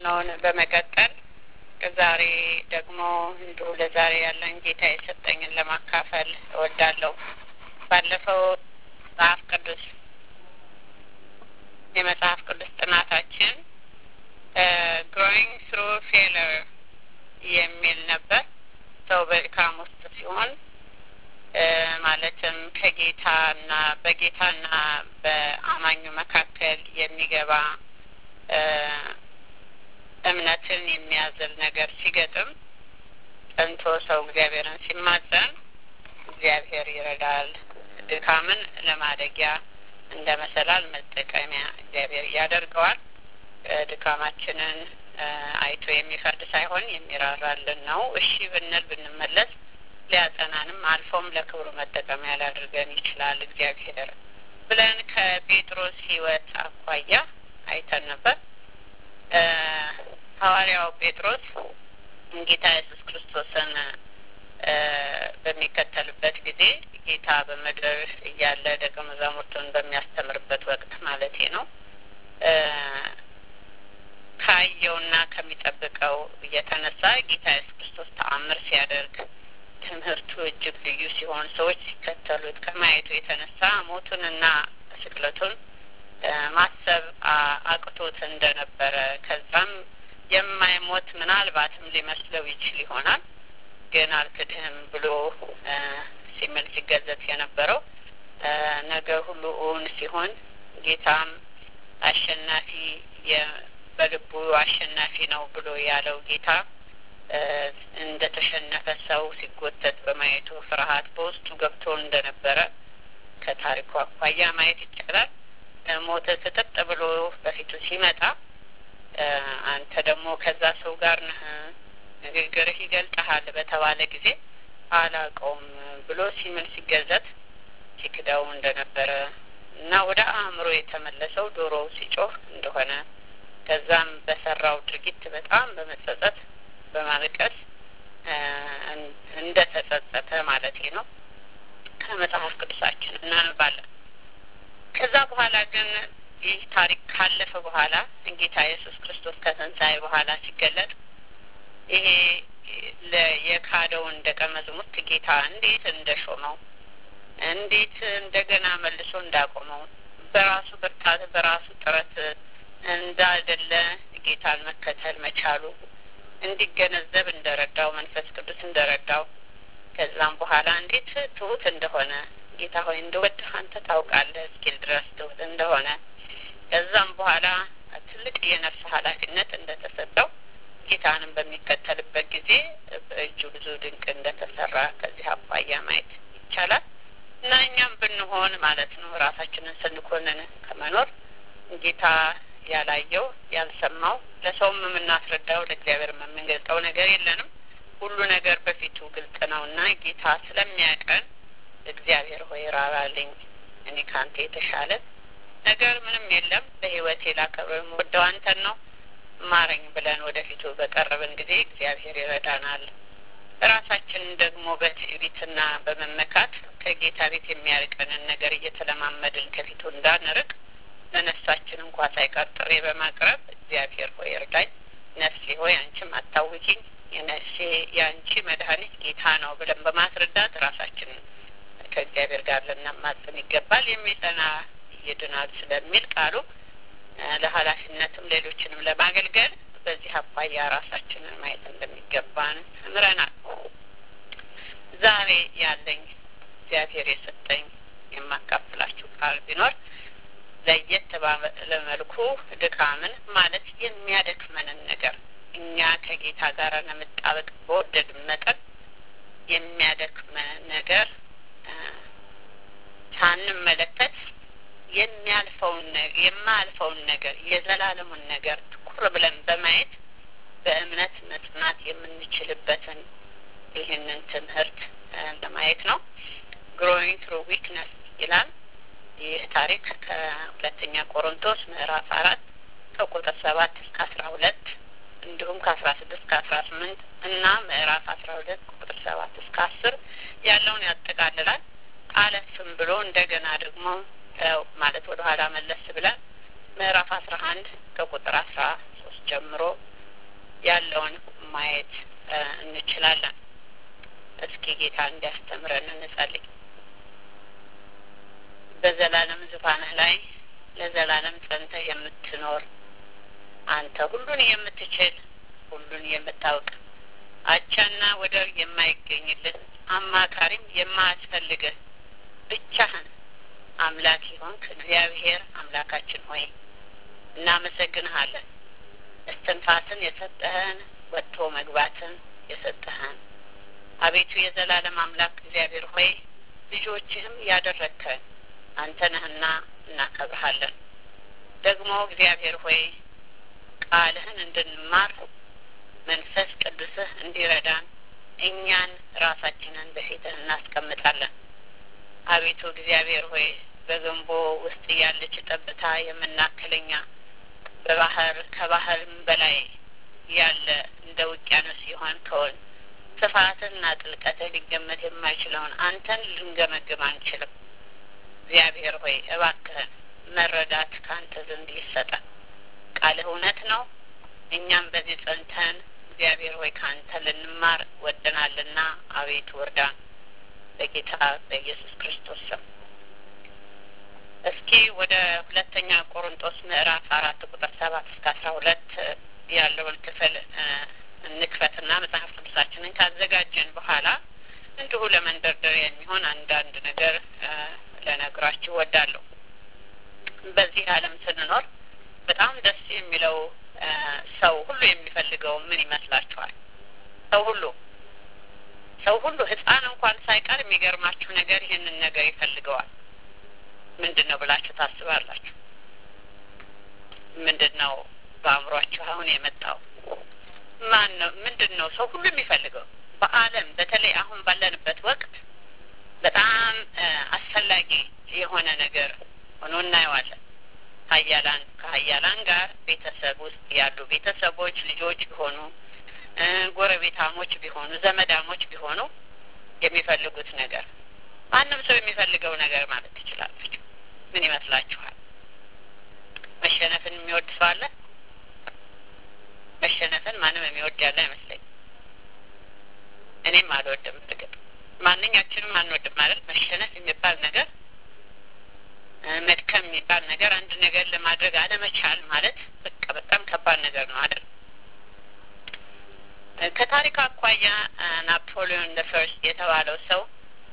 ነውን በመቀጠል ዛሬ ደግሞ እንዲሁ ለዛሬ ያለን ጌታ የሰጠኝን ለማካፈል እወዳለሁ። ባለፈው መጽሐፍ ቅዱስ የመጽሐፍ ቅዱስ ጥናታችን ግሮዊንግ ትሩ ፌለር የሚል ነበር። ሰው በድካም ውስጥ ሲሆን ማለትም ከጌታና በጌታና በአማኙ መካከል የሚገባ እምነትን የሚያዝል ነገር ሲገጥም ጸንቶ ሰው እግዚአብሔርን ሲማጸን እግዚአብሔር ይረዳል። ድካምን ለማደጊያ እንደ መሰላል መጠቀሚያ እግዚአብሔር ያደርገዋል። ድካማችንን አይቶ የሚፈርድ ሳይሆን የሚራራልን ነው። እሺ ብንል ብንመለስ ሊያጸናንም አልፎም ለክብሩ መጠቀሚያ ሊያደርገን ይችላል እግዚአብሔር ብለን ከጴጥሮስ ሕይወት አኳያ አይተን ነበር። ሐዋርያው ጴጥሮስ ጌታ ኢየሱስ ክርስቶስን በሚከተልበት ጊዜ ጌታ በምድር እያለ ደቀ መዛሙርቱን በሚያስተምርበት ወቅት ማለቴ ነው ካየውና ከሚጠብቀው እየተነሳ ጌታ ኢየሱስ ክርስቶስ ተአምር ሲያደርግ ትምህርቱ እጅግ ልዩ ሲሆን ሰዎች ሲከተሉት ከማየቱ የተነሳ ሞቱንና ስቅለቱን ማሰብ አቅቶት እንደነበረ ከዛም የማይሞት ምናልባትም ሊመስለው ይችል ይሆናል ግን አልክድህም ብሎ ሲምል ሲገዘት የነበረው ነገር ሁሉ እውን ሲሆን ጌታም አሸናፊ በልቡ አሸናፊ ነው ብሎ ያለው ጌታ እንደ ተሸነፈ ሰው ሲጎተት በማየቱ ፍርሃት በውስጡ ገብቶ እንደነበረ ከታሪኩ አኳያ ማየት ይቻላል። ሞተ ስጥጥ ብሎ በፊቱ ሲመጣ አንተ ደግሞ ከዛ ሰው ጋር ነህ፣ ንግግርህ ይገልጠሃል በተባለ ጊዜ አላውቀውም ብሎ ሲምል ሲገዘት ሲክደው እንደነበረ እና ወደ አእምሮ የተመለሰው ዶሮ ሲጮህ እንደሆነ ከዛም በሰራው ድርጊት በጣም በመጸጸት በማልቀስ እንደ ተጸጸተ ማለት ነው ከመጽሐፍ ቅዱሳችን እናነባለን። ከዛ በኋላ ግን ይህ ታሪክ ካለፈ በኋላ ጌታ ኢየሱስ ክርስቶስ ከትንሣኤ በኋላ ሲገለጥ ይሄ የካደውን ደቀ መዝሙርት ጌታ እንዴት እንደሾመው እንዴት እንደገና መልሶ እንዳቆመው በራሱ ብርታት በራሱ ጥረት እንዳይደለ ጌታን መከተል መቻሉ እንዲገነዘብ እንደረዳው መንፈስ ቅዱስ እንደረዳው ከዛም በኋላ እንዴት ትሁት እንደሆነ ጌታ ሆይ እንደወድህ አንተ ታውቃለህ እስኪል ድረስ ትሁት እንደሆነ ከዛም በኋላ ትልቅ የነፍስ ኃላፊነት እንደተሰጠው ጌታንም በሚከተልበት ጊዜ በእጁ ብዙ ድንቅ እንደተሰራ ከዚህ አኳያ ማየት ይቻላል እና እኛም ብንሆን ማለት ነው ራሳችንን ስንኮንን ከመኖር ጌታ ያላየው ያልሰማው ለሰውም የምናስረዳው ለእግዚአብሔር የምንገልጠው ነገር የለንም። ሁሉ ነገር በፊቱ ግልጥ ነው እና ጌታ ስለሚያቀን እግዚአብሔር ሆይ ራራልኝ፣ እኔ ከአንተ የተሻለ ነገር ምንም የለም፣ በሕይወቴ ላከብረው የምወደው አንተን ነው፣ ማረኝ ብለን ወደፊቱ በቀረብን ጊዜ እግዚአብሔር ይረዳናል። ራሳችንን ደግሞ በትዕቢትና በመመካት ከጌታ ቤት የሚያርቀንን ነገር እየተለማመድን ከፊቱ እንዳንርቅ ለነፍሳችን እንኳ ሳይቀር ጥሪ በማቅረብ እግዚአብሔር ሆይ እርዳኝ፣ ነፍሴ ሆይ አንቺም አታውኪኝ፣ የነፍሴ የአንቺ መድኃኒት ጌታ ነው ብለን በማስረዳት ራሳችንን ከእግዚአብሔር ጋር ልናማጽን ይገባል። የሚጸና ይድናል ስለሚል ቃሉ ለኃላፊነትም ሌሎችንም ለማገልገል በዚህ አኳያ ራሳችንን ማየት እንደሚገባን ተምረናል። ዛሬ ያለኝ እግዚአብሔር የሰጠኝ የማካፍላችሁ ቃል ቢኖር ለየት ባለ መልኩ ድካምን ማለት የሚያደክመንን ነገር እኛ ከጌታ ጋር ለመጣበቅ በወደድን መጠን የሚያደክመን ነገር ሳንመለከት የሚያልፈውን የማያልፈውን ነገር የዘላለሙን ነገር ትኩር ብለን በማየት በእምነት መጽናት የምንችልበትን ይህንን ትምህርት ለማየት ነው። ግሮዊንግ ትሩ ዊክነስ ይላል። ይህ ታሪክ ከሁለተኛ ቆሮንቶስ ምዕራፍ አራት ከቁጥር ሰባት እስከ አስራ ሁለት እንዲሁም ከአስራ ስድስት ከአስራ ስምንት እና ምዕራፍ አስራ ሁለት ቁጥር ሰባት እስከ አስር ያለውን ያጠቃልላል። አለፍም ብሎ እንደገና ደግሞ ማለት ወደ ኋላ መለስ ብለን ምዕራፍ አስራ አንድ ከቁጥር አስራ ሶስት ጀምሮ ያለውን ማየት እንችላለን። እስኪ ጌታ እንዲያስተምረን እንጸልይ። በዘላለም ዙፋንህ ላይ ለዘላለም ጸንተህ የምትኖር አንተ ሁሉን የምትችል ሁሉን የምታውቅ አቻና ወደር የማይገኝልህ አማካሪም የማያስፈልግህ ብቻህን አምላክ ይሆንክ እግዚአብሔር አምላካችን ሆይ እናመሰግንሃለን። እስትንፋስን የሰጠህን ወጥቶ መግባትን የሰጠህን አቤቱ የዘላለም አምላክ እግዚአብሔር ሆይ ልጆችህም ያደረግከን አንተ ነህና እናከብርሃለን። ደግሞ እግዚአብሔር ሆይ ቃልህን እንድንማር መንፈስ ቅዱስህ እንዲረዳን እኛን ራሳችንን በፊትህ እናስቀምጣለን። አቤቱ እግዚአብሔር ሆይ በገንቦ ውስጥ ያለች ጠብታ የምናክለኛ በባህር ከባህርም በላይ ያለ እንደ ውቅያኖስ ሲሆን ከሆን ስፋትና ጥልቀትህ ሊገመት የማይችለውን አንተን ልንገመግም አንችልም። እግዚአብሔር ሆይ እባክህን መረዳት ከአንተ ዘንድ ይሰጠን። ቃልህ እውነት ነው። እኛም በዚህ ጸንተን እግዚአብሔር ሆይ ከአንተ ልንማር ወደናልና አቤቱ እርዳን። በጌታ በኢየሱስ ክርስቶስ ስም እስኪ ወደ ሁለተኛ ቆሮንጦስ ምዕራፍ አራት ቁጥር ሰባት እስከ አስራ ሁለት ያለውን ክፍል እንክፈትና መጽሐፍ ቅዱሳችንን ካዘጋጀን በኋላ እንዲሁ ለመንደርደሪያ የሚሆን አንዳንድ ነገር ለነግራችሁ ወዳለሁ። በዚህ ዓለም ስንኖር በጣም ደስ የሚለው ሰው ሁሉ የሚፈልገው ምን ይመስላችኋል? ሰው ሁሉ ሰው ሁሉ ሕፃን እንኳን ሳይቀር የሚገርማችሁ ነገር ይህንን ነገር ይፈልገዋል። ምንድን ነው ብላችሁ ታስባላችሁ? ምንድን ነው በአእምሯችሁ አሁን የመጣው? ማን ነው? ምንድን ነው ሰው ሁሉ የሚፈልገው? በዓለም በተለይ አሁን ባለንበት ወቅት በጣም አስፈላጊ የሆነ ነገር ሆኖ እናየዋለን። ሀያላን ከሀያላን ጋር ቤተሰብ ውስጥ ያሉ ቤተሰቦች ልጆች ቢሆኑ ጎረቤታሞች ቢሆኑ ዘመዳሞች ቢሆኑ የሚፈልጉት ነገር ማንም ሰው የሚፈልገው ነገር ማለት ትችላላችሁ። ምን ይመስላችኋል? መሸነፍን የሚወድ ሰው አለ? መሸነፍን ማንም የሚወድ ያለ አይመስለኝም። እኔም አልወድም። እርግጥ ማንኛችንም አንወድም ማለት መሸነፍ የሚባል ነገር መድከም የሚባል ነገር አንድ ነገር ለማድረግ አለመቻል ማለት በቃ በጣም ከባድ ነገር ነው አይደል? ከታሪክ አኳያ ናፖሊዮን ደ ፈርስት የተባለው ሰው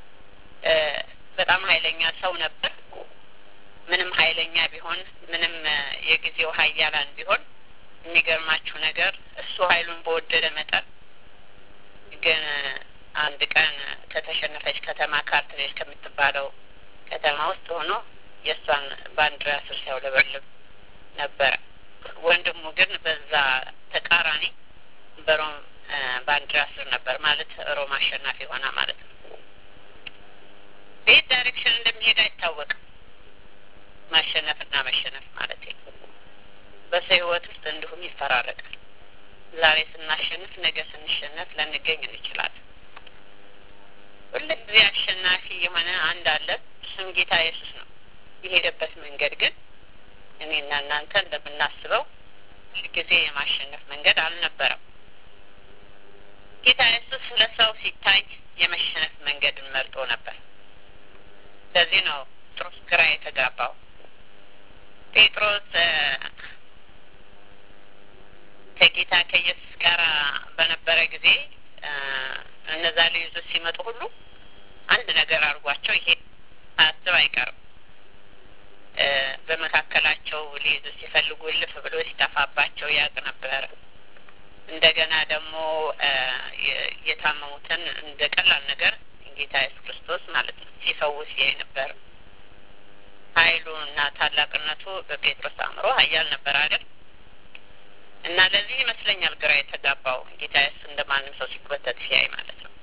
በጣም ኃይለኛ ሰው ነበር። ምንም ኃይለኛ ቢሆን ምንም የጊዜው ሀያላን ቢሆን የሚገርማችሁ ነገር እሱ ኃይሉን በወደደ መጠን ግን አንድ ቀን ከተሸነፈች ከተማ ካርትሬጅ ከምትባለው ከተማ ውስጥ ሆኖ የእሷን ባንዲራ ስር ሲያውለበልብ ነበረ። ወንድሙ ግን በዛ ተቃራኒ በሮም ባንዲራ ስር ነበር ማለት ሮም አሸናፊ ሆና ማለት ነው። በየት ዳይሬክሽን እንደሚሄድ አይታወቅም። ማሸነፍና መሸነፍ ማለት ነው። በሰው ህይወት ውስጥ እንዲሁም ይፈራረቃል። ዛሬ ስናሸንፍ፣ ነገ ስንሸነፍ ልንገኝ እንችላለን። ሁልጊዜ አሸናፊ የሆነ አንድ አለ። እሱም ጌታ ኢየሱስ ነው። የሄደበት መንገድ ግን እኔና እናንተ እንደምናስበው ሁልጊዜ የማሸነፍ መንገድ አልነበረም። ጌታ ኢየሱስ ለሰው ሲታይ የመሸነፍ መንገድን መርጦ ነበር። ለዚህ ነው ጴጥሮስ ግራ የተጋባው። ጴጥሮስ ከጌታ ከኢየሱስ ጋር በነበረ ጊዜ እነዛ ሊይዙት ሲመጡ ሁሉ አንድ ነገር አድርጓቸው ይሄ አስብ አይቀርም። በመካከላቸው ሊይዙ ሲፈልጉ እልፍ ብሎ ሲጠፋባቸው ያውቅ ነበር። እንደገና ደግሞ የታመሙትን እንደ ቀላል ነገር ጌታ ኢየሱስ ክርስቶስ ማለት ነው ሲፈውስ ያይ ነበር። ኃይሉ እና ታላቅነቱ በጴጥሮስ አእምሮ ኃያል ነበር አይደል? እና ለዚህ ይመስለኛል ግራ የተጋባው ጌታ ኢየሱስ እንደ ማንም ሰው ሲጎተት ሲያይ ማለት ነው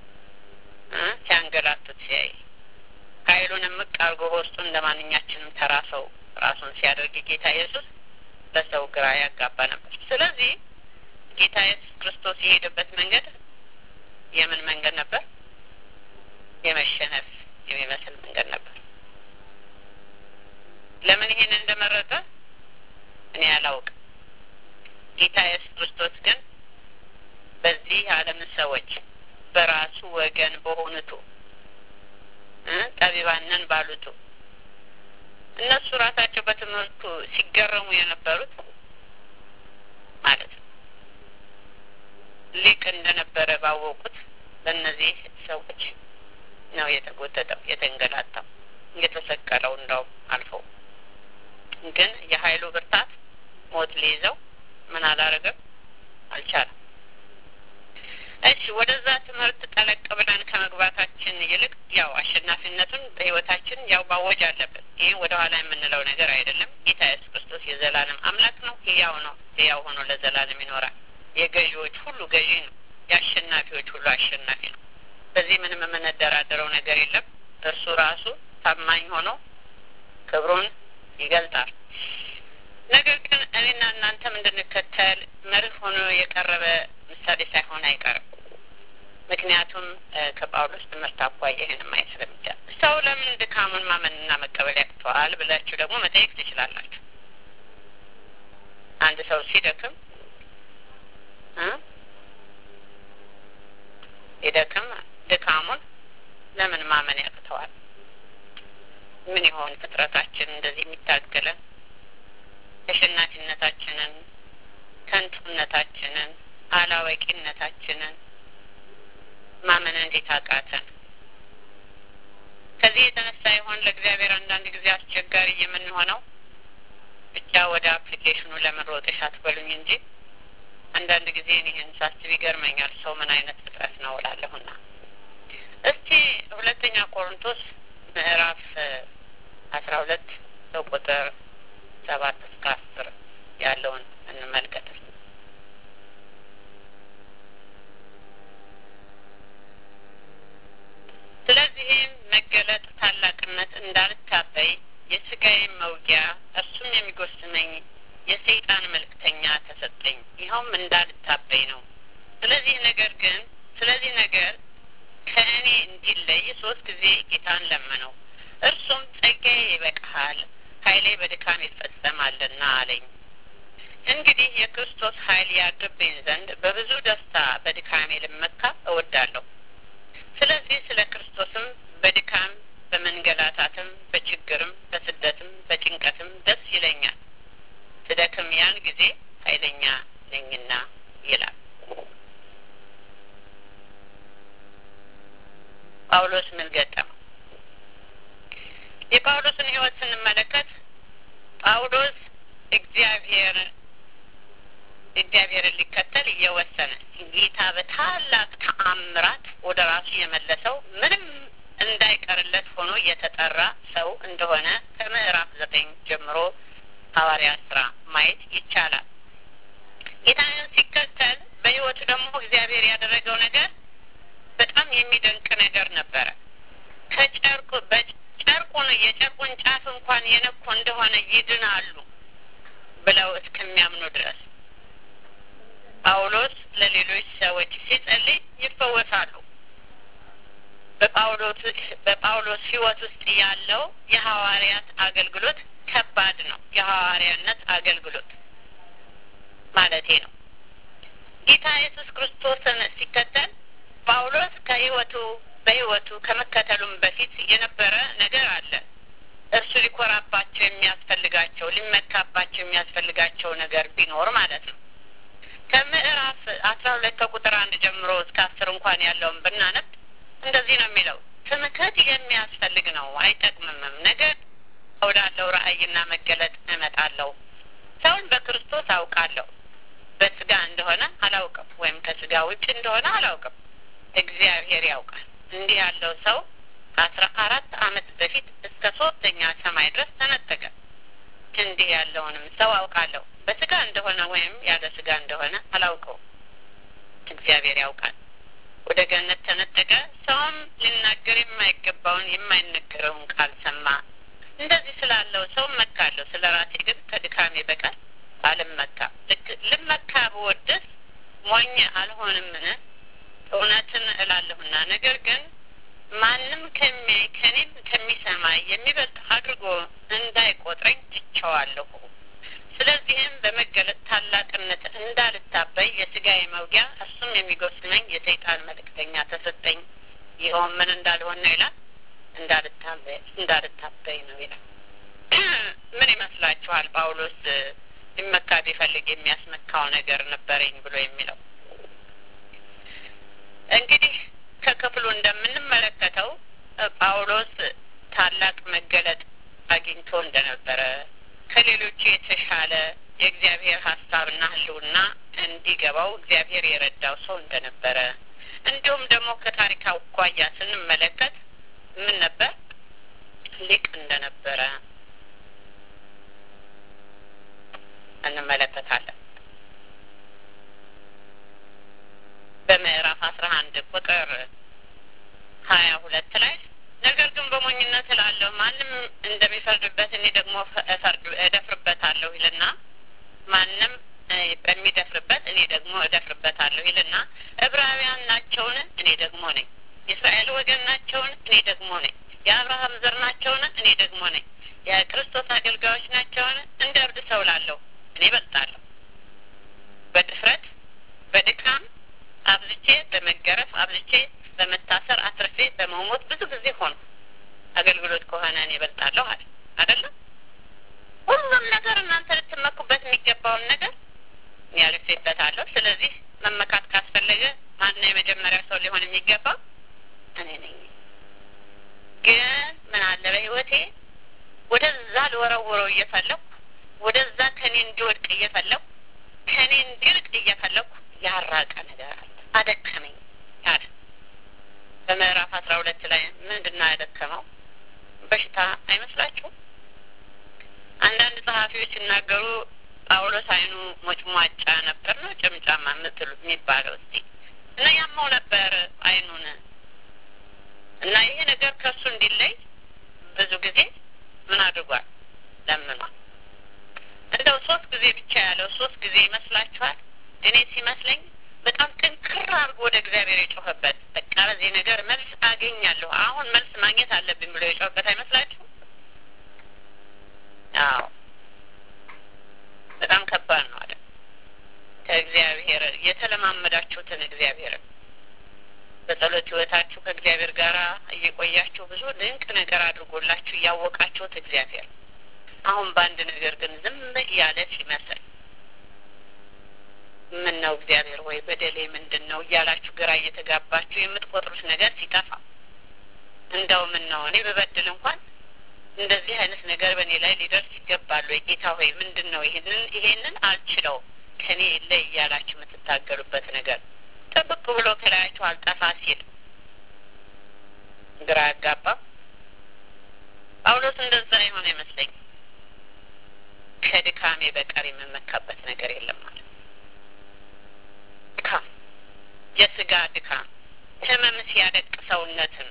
ሲያንገላቱት ሲያይ ኃይሉን እምቅ አድርጎ በውስጡ እንደ ማንኛችንም ተራ ሰው ራሱን ሲያደርግ ጌታ ኢየሱስ ለሰው ግራ ያጋባ ነበር። ስለዚህ ጌታ ኢየሱስ ክርስቶስ የሄደበት መንገድ የምን መንገድ ነበር? የመሸነፍ የሚመስል መንገድ ነበር። ለምን ይሄን እንደመረጠ እኔ አላውቅም። ጌታ ኢየሱስ ክርስቶስ ግን በዚህ ዓለም ሰዎች በራሱ ወገን በሆኑቱ ጠቢባነን ባሉቱ እነሱ ራሳቸው በትምህርቱ ሲገረሙ የነበሩት ማለት ነው። ሊቅ እንደነበረ ባወቁት በእነዚህ ሰዎች ነው የተጎተተው፣ የተንገላታው፣ የተሰቀለው እንደውም አልፈው ግን የኃይሉ ብርታት ሞት ሊይዘው ምን አላረገም አልቻለም። እሺ ወደዛ ትምህርት ጠለቅ ብለን ከመግባታችን ይልቅ ያው አሸናፊነቱን በሕይወታችን ያው ማወጅ አለብን። ይህ ወደ ኋላ የምንለው ነገር አይደለም። ጌታ ኢየሱስ ክርስቶስ የዘላለም አምላክ ነው። ሕያው ነው። ሕያው ሆኖ ለዘላለም ይኖራል። የገዢዎች ሁሉ ገዢ ነው። የአሸናፊዎች ሁሉ አሸናፊ ነው። በዚህ ምንም የምንደራደረው ነገር የለም። እርሱ ራሱ ታማኝ ሆኖ ክብሩን ይገልጣል። ነገር ግን እኔና እናንተም እንድንከተል መርህ ሆኖ የቀረበ ምሳሌ ሳይሆን አይቀርም። ምክንያቱም ከጳውሎስ ትምህርት አኳያ ይህን ማየት ስለሚቻል ሰው ለምን ድካሙን ማመንና መቀበል ያቅተዋል ብላችሁ ደግሞ መጠየቅ ትችላላችሁ። አንድ ሰው ሲደክም ሲደክም ድካሙን ለምን ማመን ያቅተዋል? ምን ይሆን ፍጥረታችን እንደዚህ የሚታገለን ተሸናፊነታችንን፣ ከንቱነታችንን፣ አላዋቂነታችንን ማመን እንዴት አቃተን? ከዚህ የተነሳ ይሆን ለእግዚአብሔር አንዳንድ ጊዜ አስቸጋሪ የምንሆነው? ብቻ ወደ አፕሊኬሽኑ ለምን ሮጥሽ አትበሉኝ እንጂ አንዳንድ ጊዜ ይህን ሳስብ ይገርመኛል። ሰው ምን አይነት ፍጥረት ነው እላለሁና እስቲ ሁለተኛ ቆሮንቶስ ምዕራፍ አስራ ሁለት ቁጥር ሰባት እስከ አስር ያለውን እንመልከት። ስለዚህም መገለጥ ታላቅነት እንዳልታበይ የስጋዬን መውጊያ እርሱም የሚጎስመኝ የሰይጣን መልእክተኛ ተሰጠኝ። ይኸውም እንዳልታበይ ነው። ስለዚህ ነገር ግን ስለዚህ ነገር ከእኔ እንዲለይ ሶስት ጊዜ ጌታን ለመነው። እርሱም ጸጋዬ ይበቃሃል፣ ኃይሌ በድካም ይፈጸማልና አለኝ። እንግዲህ የክርስቶስ ኃይል ያድርብኝ ዘንድ በብዙ ደስታ በድካሜ ልመካ እወዳለሁ። ስለዚህ ስለ ክርስቶስም በድካም በመንገላታትም፣ በችግርም፣ በስደትም፣ በጭንቀትም ደስ ይለኛል። ስደክም ያን ጊዜ ኃይለኛ ነኝና ይላል ጳውሎስ። ምን ገጠመው? የጳውሎስን ሕይወት ስንመለከት ጳውሎስ እግዚአብሔር እግዚአብሔርን ሊከተል እየወሰነ ጌታ በታላቅ ተአምራት ወደ ራሱ የመለሰው ምንም እንዳይቀርለት ሆኖ የተጠራ ሰው እንደሆነ ከምዕራፍ ዘጠኝ ጀምሮ ሐዋርያ ስራ ማየት ይቻላል። ጌታን ሲከተል በሕይወቱ ደግሞ እግዚአብሔር ያደረገው ነገር በጣም የሚደንቅ ነገር ነበረ። ከጨርቁ በጨርቁን የጨርቁን ጫፍ እንኳን የነኩ እንደሆነ ይድናሉ ብለው እስከሚያምኑ ድረስ ጳውሎስ ለሌሎች ሰዎች ሲጸልይ ይፈወሳሉ። በጳውሎስ በጳውሎስ ሕይወት ውስጥ ያለው የሐዋርያት አገልግሎት ከባድ ነው። የሐዋርያነት አገልግሎት ማለቴ ነው። ጌታ ኢየሱስ ክርስቶስን ሲከተል ጳውሎስ ከሕይወቱ በሕይወቱ ከመከተሉም በፊት የነበረ ነገር አለ። እርሱ ሊኮራባቸው የሚያስፈልጋቸው ሊመካባቸው የሚያስፈልጋቸው ነገር ቢኖር ማለት ነው። ከምዕራፍ አስራ ሁለት ከቁጥር አንድ ጀምሮ እስከ አስር እንኳን ያለውን ብናነብ እንደዚህ ነው የሚለው። ትምክህት የሚያስፈልግ ነው፣ አይጠቅምምም። ነገር ወዳለው ራእይና መገለጥ እመጣለሁ። ሰውን በክርስቶስ አውቃለሁ፣ በስጋ እንደሆነ አላውቅም፣ ወይም ከስጋ ውጭ እንደሆነ አላውቅም። እግዚአብሔር ያውቃል። እንዲህ ያለው ሰው ከአስራ አራት ዓመት በፊት እስከ ሶስተኛ ሰማይ ድረስ ተነጠቀ። እንዲህ ያለውንም ሰው አውቃለሁ፣ በስጋ እንደሆነ ወይም ያለ ስጋ እንደሆነ አላውቀውም። እግዚአብሔር ያውቃል። ወደ ገነት ተነጠቀ። ሰውም ሊናገር የማይገባውን የማይነገረውን ቃል ሰማ። እንደዚህ ስላለው ሰው መካለሁ፣ ስለ ራሴ ግን ከድካሜ በቀር አልመካም። ልመካ ብወድስ ሞኝ አልሆንምን? እውነትን እላለሁና። ነገር ግን ማንም ከሚያይ ከኔም ከሚሰማ የሚበልጥ አድርጎ እንዳይቆጥረኝ ትቸዋለሁ። ስለዚህም በመገለጥ ታላቅነት እንዳልታበይ የስጋዬ መውጊያ እሱም እርሱም የሚጎስመኝ የሰይጣን መልእክተኛ ተሰጠኝ። ይኸውም ምን እንዳልሆን ነው ይላል፣ እንዳልታበይ ነው ይላል። ምን ይመስላችኋል ጳውሎስ ሊመካ ቢፈልግ የሚያስመካው ነገር ነበረኝ ብሎ የሚለው? እንግዲህ ከክፍሉ እንደምንመለከተው ጳውሎስ ታላቅ መገለጥ አግኝቶ እንደነበረ ከሌሎቹ የተሻለ የእግዚአብሔር ሀሳብና ሕልውና እንዲገባው እግዚአብሔር የረዳው ሰው እንደነበረ እንዲሁም ደግሞ ከታሪክ አኳያ ስንመለከት ምን ነበር ሊቅ እንደነበረ እንመለከታለን። በምዕራፍ አስራ አንድ ቁጥር ሀያ ሁለት ላይ ነገር ግን በሞኝነት እላለሁ ማንም እንደሚፈርድበት እኔ ደግሞ እደፍርበታለሁ ይልና ማንም በሚደፍርበት እኔ ደግሞ እደፍርበታለሁ ይልና ዕብራውያን ናቸውን? እኔ ደግሞ ነኝ። የእስራኤል ወገን ናቸውን? እኔ ደግሞ ነኝ። የአብርሃም ዘር ናቸውን? እኔ ደግሞ ነኝ። የክርስቶስ አገልጋዮች ናቸውን? እንደ እብድ ሰው ላለሁ እኔ በልጣለሁ። በድፍረት በድካም አብዝቼ በመገረፍ አብዝቼ በመታሰር አትርፌ በመሞት ብዙ ጊዜ ሆኑ። አገልግሎት ከሆነ እኔ እበልጣለሁ አለ አይደለም። ሁሉም ነገር እናንተ ልትመኩበት የሚገባውን ነገር እኔ አልፌበታለሁ። ስለዚህ መመካት ካስፈለገ ማነው የመጀመሪያ ሰው ሊሆን የሚገባው? እኔ ነኝ። ግን ምን አለ በህይወቴ ወደዛ ልወረውረው እየፈለኩ ወደዛ ከኔ እንዲወድቅ እየፈለኩ ከኔ እንዲርቅ እየፈለኩ ያራቀ ነገር አለ። አደከመኝ አለ። በምዕራፍ አስራ ሁለት ላይ ምንድን ነው ያደከመው? በሽታ አይመስላችሁም? አንዳንድ ጸሐፊዎች ሲናገሩ ጳውሎስ አይኑ ሞጭሟጫ ነበር ነው ጭምጫማ የምትሉ የሚባለው እስቲ እና ያመው ነበር አይኑን እና ይሄ ነገር ከእሱ እንዲለይ ብዙ ጊዜ ምን አድርጓል? ለምኗል። እንደው ሶስት ጊዜ ብቻ ያለው ሶስት ጊዜ ይመስላችኋል? እኔ ሲመስለኝ በጣም ጥንክር አድርጎ ወደ እግዚአብሔር የጮኸበት በቃ በዚህ ነገር መልስ አገኛለሁ አሁን መልስ ማግኘት አለብኝ ብሎ የጮኸበት አይመስላችሁ? አዎ በጣም ከባድ ነው አለ። ከእግዚአብሔር የተለማመዳችሁትን እግዚአብሔርን በጸሎት ህይወታችሁ ከእግዚአብሔር ጋር እየቆያችሁ ብዙ ድንቅ ነገር አድርጎላችሁ እያወቃችሁት እግዚአብሔር አሁን በአንድ ነገር ግን ዝም እያለ ሲመስል ምን ነው እግዚአብሔር ወይ በደሌ ምንድን ነው እያላችሁ ግራ እየተጋባችሁ የምትቆጥሩት ነገር ሲጠፋ እንደው ምን ነው እኔ በበድል እንኳን እንደዚህ አይነት ነገር በእኔ ላይ ሊደርስ ይገባል ወይ ጌታ ሆይ ምንድን ነው ይህንን ይሄንን አልችለው ከኔ ላይ እያላችሁ የምትታገሉበት ነገር ጥብቅ ብሎ ከላያችሁ አልጠፋ ሲል ግራ ያጋባ ጳውሎስ እንደዛ የሆነ ይመስለኝ ከድካሜ በቀር የምመካበት ነገር የለም ማለት ድካም የስጋ ድካም ህመም ሲያደቅ ሰውነትን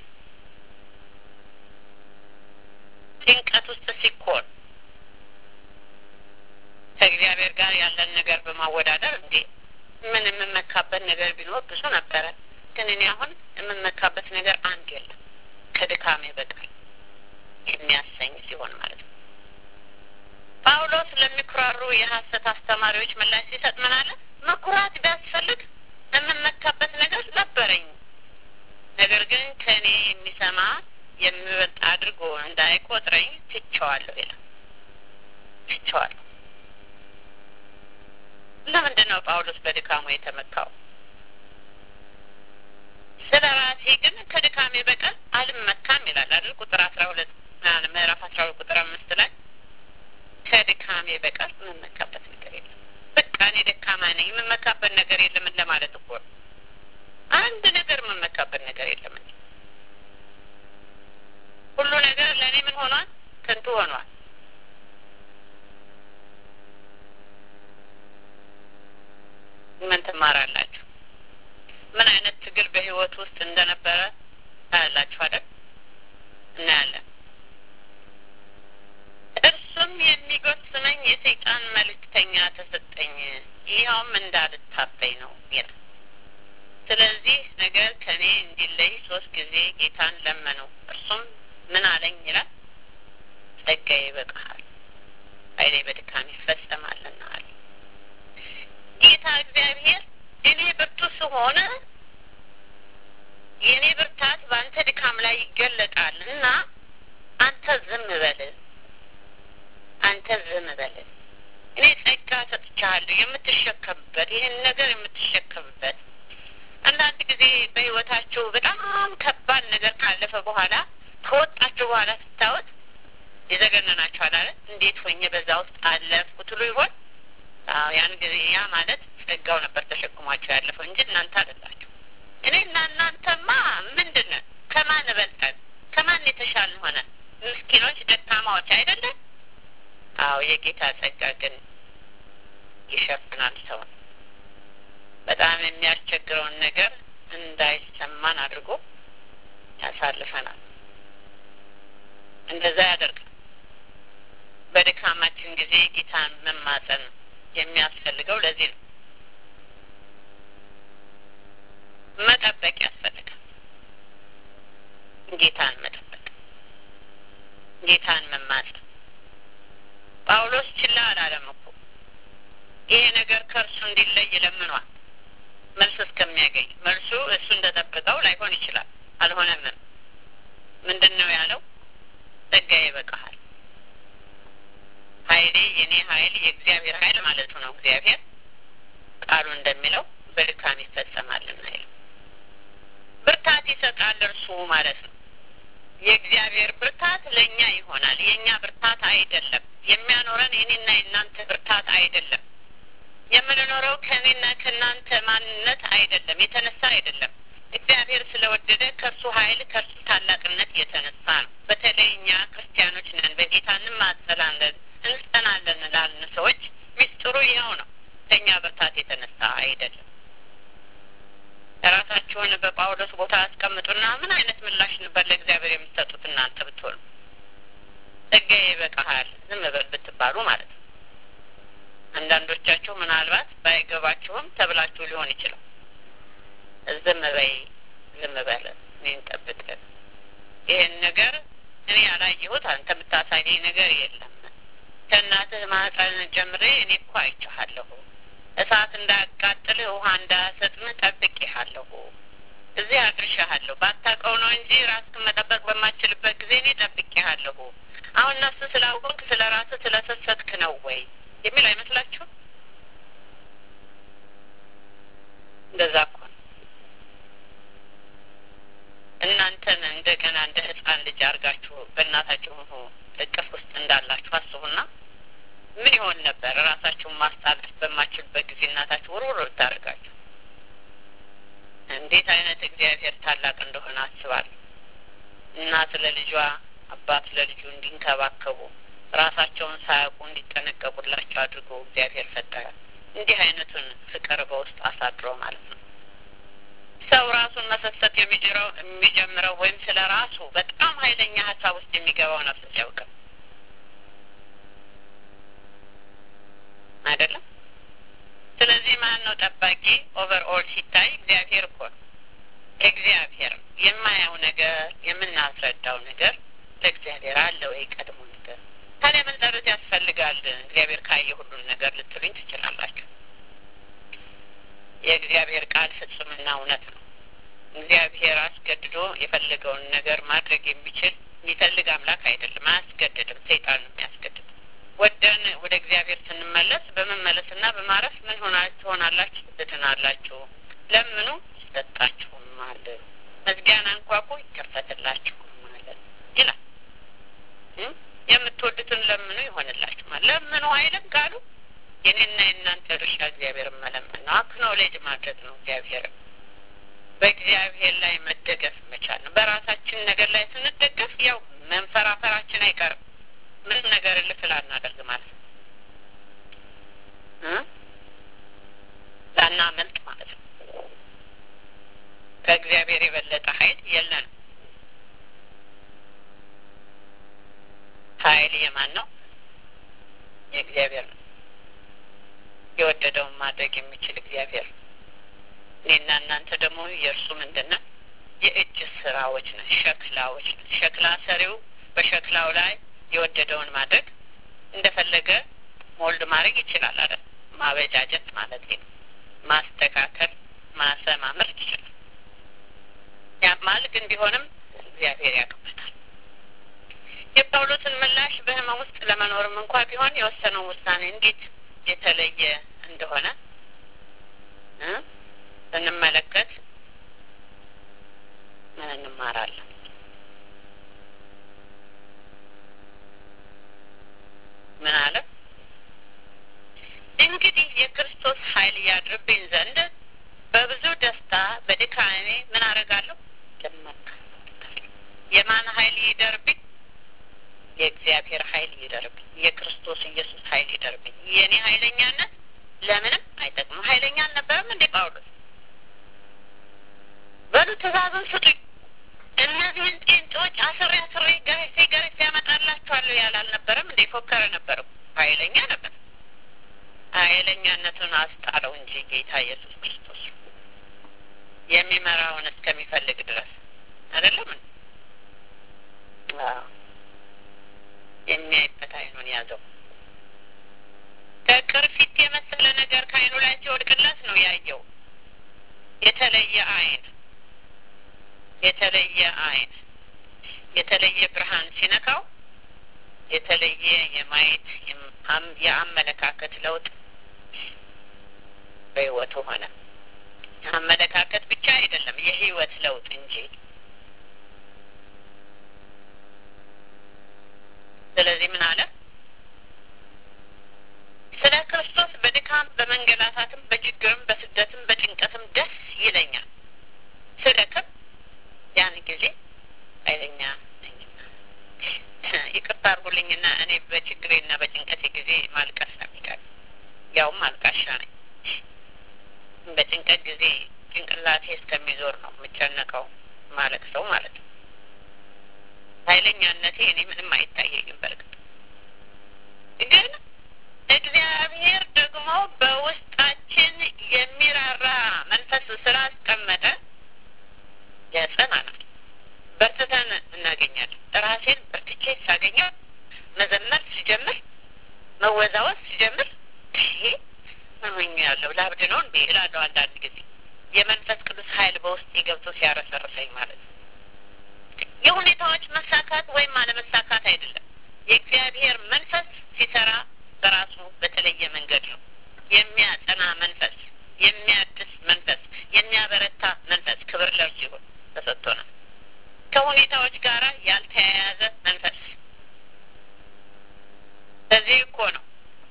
ጭንቀት ውስጥ ሲኮን ከእግዚአብሔር ጋር ያለን ነገር በማወዳደር እንዴ ምን የምመካበት ነገር ቢኖር ብዙ ነበረ። ግን እኔ አሁን የምመካበት ነገር አንድ የለም ከድካሜ በቀር የሚያሰኝ ሲሆን ማለት ነው። ጳውሎስ ለሚኩራሩ የሐሰት አስተማሪዎች ምላሽ ሲሰጥ ምን አለ? መኩራት ቢያስፈልግ የምመካበት ነገር ነበረኝ፣ ነገር ግን ከእኔ የሚሰማ የሚበልጥ አድርጎ እንዳይቆጥረኝ ትቸዋለሁ ይላል። ትቸዋለሁ። ለምንድን ነው ጳውሎስ በድካሙ የተመካው? ስለ ራሴ ግን ከድካሜ በቀር አልመካም ይላል አይደል? ቁጥር አስራ ሁለት ምዕራፍ አስራ ሁለት ቁጥር አምስት ላይ ከድካሜ በቀር የምመካበት ነገር የለም። በቃ እኔ ደካማ ነኝ፣ የምመካበት ነገር የለም ለማለት እኮ ነው። አንድ ነገር የምመካበት ነገር የለም እንጂ ሁሉ ነገር ለእኔ ምን ሆኗል? ከንቱ ሆኗል። ምን ትማራላችሁ? ምን አይነት ትግል በህይወት ውስጥ እንደነበረ ታያላችሁ አይደል? እናያለን። እርሱም የሚጎስመኝ የሰይጣን መልእክተኛ ተሰጠኝ፣ ይኸውም እንዳልታበይ ነው ይላል። ስለዚህ ነገር ከእኔ እንዲለይ ሶስት ጊዜ ጌታን ለመነው። እርሱም ምን አለኝ ይላል፣ ጸጋዬ ይበቃሃል፣ ኃይሌ በድካም ይፈጸማልና አለ። ጌታ እግዚአብሔር እኔ ብርቱ ስሆን ከሆነ የእኔ ብርታት በአንተ ድካም ላይ ይገለጣል እና አንተ ዝም በል፣ አንተ ዝም በል። እኔ ጸጋ ሰጥቻለሁ የምትሸከምበት ይህን ነገር የምትሸከምበት። አንዳንድ ጊዜ በሕይወታችሁ በጣም ከባድ ነገር ካለፈ በኋላ ከወጣችሁ በኋላ ስታወት ይዘገነናችኋል አለ። እንዴት ሆኜ በዛ ውስጥ አለፍኩ ትሉ ይሆን? አዎ ያን ጊዜ ያ ማለት ጸጋው ነበር ተሸክሟቸው ያለፈው እንጂ እናንተ አይደላችሁ። እኔና እናንተማ ምንድን ነን? ከማን በልጠን ከማን የተሻልን ሆነ? ምስኪኖች፣ ደካማዎች አይደለን? አዎ የጌታ ጸጋ ግን ይሸፍናል ሰውን። በጣም የሚያስቸግረውን ነገር እንዳይሰማን አድርጎ ያሳልፈናል። እንደዛ ያደርጋል። በድካማችን ጊዜ ጌታን መማጸን የሚያስፈልገው ለዚህ ነው። መጠበቅ ያስፈልጋል። ጌታን መጠበቅ፣ ጌታን መማጸን። ጳውሎስ ችላ አላለም እኮ ይሄ ነገር ከእርሱ እንዲለይ ለምኗል። መልስ እስከሚያገኝ መልሱ እሱ እንደጠበቀው ላይሆን ይችላል። አልሆነምም። ምንድን ነው ያለው? ጸጋዬ ይበቃሃል። ኃይሌ የኔ ኃይል የእግዚአብሔር ኃይል ማለቱ ነው። እግዚአብሔር ቃሉ እንደሚለው በድካም ይፈጸማልና ይለው ብርታት ይሰጣል እርሱ ማለት ነው። የእግዚአብሔር ብርታት ለእኛ ይሆናል። የእኛ ብርታት አይደለም። የሚያኖረን የኔና የእናንተ ብርታት አይደለም። የምንኖረው ከእኔና ከእናንተ ማንነት አይደለም፣ የተነሳ አይደለም። እግዚአብሔር ስለወደደ ከእርሱ ኃይል ከእርሱ ታላቅነት የተነሳ ነው። በተለይ እኛ ክርስቲያኖች ነን፣ በጌታ እንማጸናለን፣ እንጸናለን ላልን ሰዎች ሚስጥሩ ይኸው ነው። ከእኛ ብርታት የተነሳ አይደለም። ራሳችሁን በጳውሎስ ቦታ አስቀምጡና ምን አይነት ምላሽ ነበር ለእግዚአብሔር የምትሰጡት እናንተ ብትሆኑ? ጸጋዬ ይበቃሃል ዝም በል ብትባሉ ማለት ነው። አንዳንዶቻችሁ ምናልባት ባይገባችሁም ተብላችሁ ሊሆን ይችላል። ዝም በይ፣ ዝም በል፣ እኔን ጠብቅ። ይህን ነገር እኔ ያላየሁት አንተ የምታሳየኝ ነገር የለም። ከእናትህ ማህፀን ጀምሬ እኔ እኮ አይቼሃለሁ። እሳት እንዳያቃጥልህ ውሃ እንዳያሰጥምህ ጠብቄሃለሁ። እዚህ አድርሻሃለሁ። ባታውቀው ነው እንጂ ራስህን መጠበቅ በማችልበት ጊዜ እኔ ጠብቄሃለሁ። አሁን እነሱ ስላወቅህ ስለ ራስህ ስለሰሰትክ ነው ወይ የሚል አይመስላችሁም? እንደዛ እኮ ነው። እናንተን እንደገና እንደ ሕፃን ልጅ አድርጋችሁ በእናታችሁ እቅፍ ውስጥ እንዳላችሁ አስቡና ምን ይሆን ነበር? ራሳችሁን ማስጣላት በማችልበት ጊዜ እናታችሁ ውርውር ብታደርጋችሁ እንዴት አይነት እግዚአብሔር ታላቅ እንደሆነ አስባለሁ። እናት ለልጇ አባት ለልጁ እንዲንከባከቡ ራሳቸውን ሳያውቁ እንዲጠነቀቁላቸው አድርጎ እግዚአብሔር ፈጠረ። እንዲህ አይነቱን ፍቅር በውስጥ አሳድሮ ማለት ነው። ሰው ራሱን መሰሰት የሚጀረው የሚጀምረው ወይም ስለ ራሱ በጣም ኃይለኛ ሀሳብ ውስጥ የሚገባው ነፍስ ሲያውቅ አይደለም። ስለዚህ ማን ነው ጠባቂ? ኦቨር ኦል ሲታይ እግዚአብሔር እኮ ነው። እግዚአብሔር የማያው ነገር የምናስረዳው ነገር ለእግዚአብሔር አለ ወይ ቀድሞ ነገር ታዲያ ምን ጸሎት ያስፈልጋል? እግዚአብሔር ካየ ሁሉን ነገር ልትሉኝ ትችላላችሁ። የእግዚአብሔር ቃል ፍጹምና እውነት ነው። እግዚአብሔር አስገድዶ የፈለገውን ነገር ማድረግ የሚችል የሚፈልግ አምላክ አይደለም። አያስገድድም። ሰይጣን ነው የሚያስገድድ። ወደን ወደ እግዚአብሔር ስንመለስ በመመለስና በማረፍ ምን ሆና ትሆናላችሁ? ትድናላችሁ። ለምኑ ይሰጣችሁማል፣ መዝጊያን አንኳኩ ይከፈትላችሁማል ይላል። የምትወዱትን ለምኑ ይሆንላችሁማል። ለምኑ አይልም ቃሉ። የኔና የእናንተ ድርሻ እግዚአብሔር መለመን ነው። አክኖሌጅ ማድረግ ነው። እግዚአብሔር በእግዚአብሔር ላይ መደገፍ መቻል ነው። በራሳችን ነገር ላይ ስንደገፍ ያው መንፈራፈራችን አይቀርም። ምንም ነገር እልፍ ላናደርግ ማለት ነው። ላናመልጥ ማለት ነው። ከእግዚአብሔር የበለጠ ኃይል የለንም። ኃይል የማን ነው? የእግዚአብሔር ነው። የወደደውን ማድረግ የሚችል እግዚአብሔር ነው። እኔና እናንተ ደግሞ የእርሱ ምንድን ነን? የእጅ ስራዎች ነን፣ ሸክላዎች ነን። ሸክላ ሰሪው በሸክላው ላይ የወደደውን ማድረግ እንደፈለገ ሞልድ ማድረግ ይችላል አይደል? ማበጃጀት ማለት ነው። ማስተካከል፣ ማሰማመር ግን ቢሆንም እግዚአብሔር ያውቅበታል። የጳውሎስን ምላሽ በህመም ውስጥ ለመኖርም እንኳ ቢሆን የወሰነው ውሳኔ እንዴት የተለየ እንደሆነ ስንመለከት ምን እንማራለን? ምን አለ? እንግዲህ የክርስቶስ ኃይል ያድርብኝ ዘንድ በብዙ ደስታ በድካሜ ምን አደርጋለሁ? ልመካ። የማን ኃይል ይደርብኝ? የእግዚአብሔር ኃይል ይደርብኝ። የክርስቶስ ኢየሱስ ኃይል ይደርብኝ። የእኔ ኃይለኛነት ለምንም አይጠቅምም። ኃይለኛ አልነበረም እንዴ ጳውሎስ? በሉ ትእዛዙን ስጡኝ፣ እነዚህን ጤንጦች አስሬ አስሬ ገረፌ ገረፌ ያመጣላችኋለሁ ያለ አልነበረም እንዴ? ፎከረ ነበር። ኃይለኛ ነበር። ኃይለኛነቱን አስጣለው እንጂ ጌታ ኢየሱስ ክርስቶስ የሚመራውን እስከሚፈልግ ድረስ አይደለም። የሚያይበት አይኑን ያዘው። ከቅርፊት የመሰለ ነገር ከአይኑ ላይ ሲወድቅለት ነው ያየው። የተለየ አይን የተለየ አይን የተለየ ብርሃን ሲነካው የተለየ የማየት የአመለካከት ለውጥ በህይወቱ ሆነ። አመለካከት ብቻ አይደለም የህይወት ለውጥ እንጂ። ስለዚህ ምን አለ? ስለ ክርስቶስ በድካም በመንገላታትም በችግርም በስደትም በጭንቀትም ደስ ይለኛል። ስደክም ያን ጊዜ ኃይለኛ ነኝና። ይቅርታ አድርጉልኝና እኔ በችግሬና በጭንቀቴ ጊዜ ማልቀስ ነው የሚቀር ያውም አልቃሻ ነኝ። በጭንቀት ጊዜ ጭንቅላቴ እስከሚዞር ነው የምጨነቀው ማለት ሰው ማለት ነው። ኃይለኛነቴ እኔ ምንም አይታየኝም። በእርግጥ ግን እግዚአብሔር ደግሞ በውስጣችን የሚራራ መንፈስ ስላስቀመጠ ያጸናናል። በርትተን እናገኛለን። ራሴን በርትቼ ሳገኘው መዘመር ሲጀምር መወዛወዝ ሲጀምር ይሄ ምንኛ ያለው ላብድ ነው እንዴ እላለሁ። አንዳንድ ጊዜ የመንፈስ ቅዱስ ኃይል በውስጤ ገብቶ ሲያረሰርሰኝ ማለት ነው። የሁኔታዎች መሳካት ወይም አለመሳካት አይደለም። የእግዚአብሔር መንፈስ ሲሰራ በራሱ በተለየ መንገድ ነው። የሚያጸና መንፈስ፣ የሚያድስ መንፈስ፣ የሚያበረታ መንፈስ ክብር ለእርሱ ይሁን ተሰጥቶናል። ከሁኔታዎች ጋር ያልተያያዘ መንፈስ። ለዚህ እኮ ነው